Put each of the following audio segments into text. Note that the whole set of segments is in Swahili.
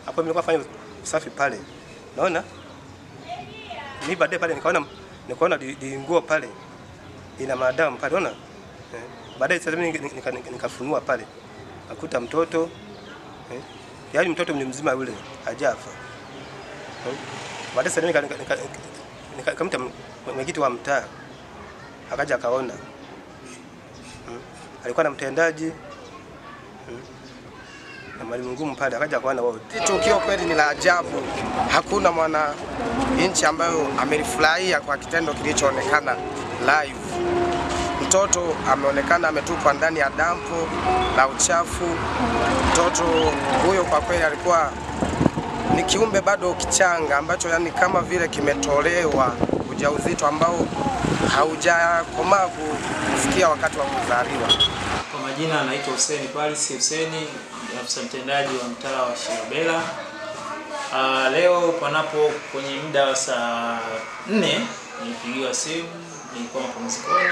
hapo mimi nilikuwa nafanya usafi pale, naona mimi baadaye pale nikaona nikaona di, di nguo pale ina madamu pale, unaona eh. Baadaye sasa mimi nika- nika- nika- nikafunua pale akuta mtoto eh. Yaani mtoto ni mzima yule hajafa eh. Baadaye sasa nika- nika- nika- nika- nikamta mwenyekiti wa mtaa akaja akaona mm. alikuwa na mtendaji mm. na mwalimu ngumu pale akaja akaona wote Hili tukio kweli ni la ajabu. Hakuna mwana nchi ambayo amelifurahia kwa kitendo kilichoonekana live. Mtoto ameonekana ametupwa ndani ya dampo la uchafu. Mtoto huyo kwa kweli alikuwa ni kiumbe bado kichanga ambacho yani kama vile kimetolewa ujauzito ambao haujakomaa kufikia wakati wa kuzaliwa. Kwa majina anaitwa Hussein Paris Hussein, ni afisa mtendaji wa mtaa wa Shirobela. Ah, leo panapo kwenye muda wa saa nne nilipigiwa simu, nilikuwa mapumzikoni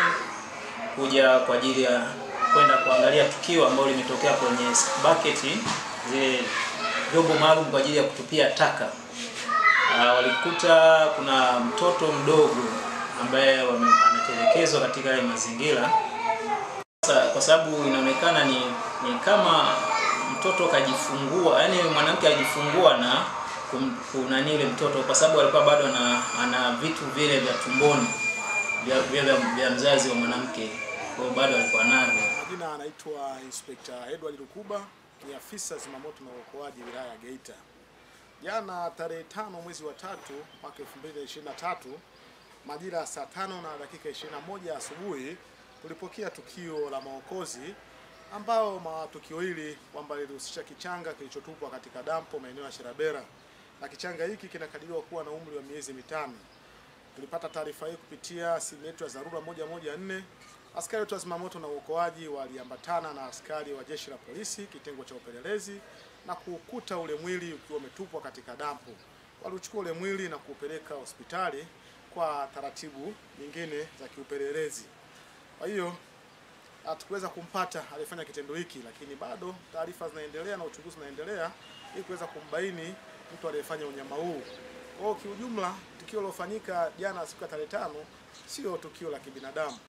kuja kwa ajili ya kwenda kuangalia tukio ambalo limetokea kwenye bucket zile vyombo maalum kwa ajili ya kutupia taka. Ah, walikuta kuna mtoto mdogo ambaye wame- ametelekezwa katika yale mazingira sasa kwa sababu inaonekana ni, ni kama mtoto kajifungua, yani mwanamke ajifungua na kum- kunani ile mtoto, kwa sababu alikuwa bado ana, ana vitu vile vya tumboni vya, vya, vya, vya mzazi wa mwanamke, kwa hiyo bado alikuwa navyo. Majina anaitwa Inspector Edward Lukuba, ni afisa zimamoto na uokoaji wilaya ya Geita. Jana tarehe tano mwezi wa tatu mwaka 2023 majira ya saa tano na dakika 21 asubuhi tulipokea tukio la maokozi ambao ma tukio hili kwamba lilihusisha kichanga kilichotupwa katika dampo maeneo ya Shirabera na kichanga hiki kinakadiriwa kuwa na umri wa miezi mitano. Tulipata taarifa hii kupitia simu yetu ya dharura moja moja nne. Askari wetu wa zimamoto na uokoaji waliambatana na askari wa jeshi la polisi kitengo cha upelelezi na kuukuta ule mwili ukiwa umetupwa katika dampo. Waliuchukua ule mwili na kuupeleka hospitali kwa taratibu nyingine za kiupelelezi. Kwa hiyo hatukuweza kumpata aliyefanya kitendo hiki, lakini bado taarifa zinaendelea na uchunguzi unaendelea ili kuweza kumbaini mtu aliyefanya unyama huu. Kwa hiyo kiujumla, tukio lilofanyika jana siku ya tarehe tano sio tukio la kibinadamu,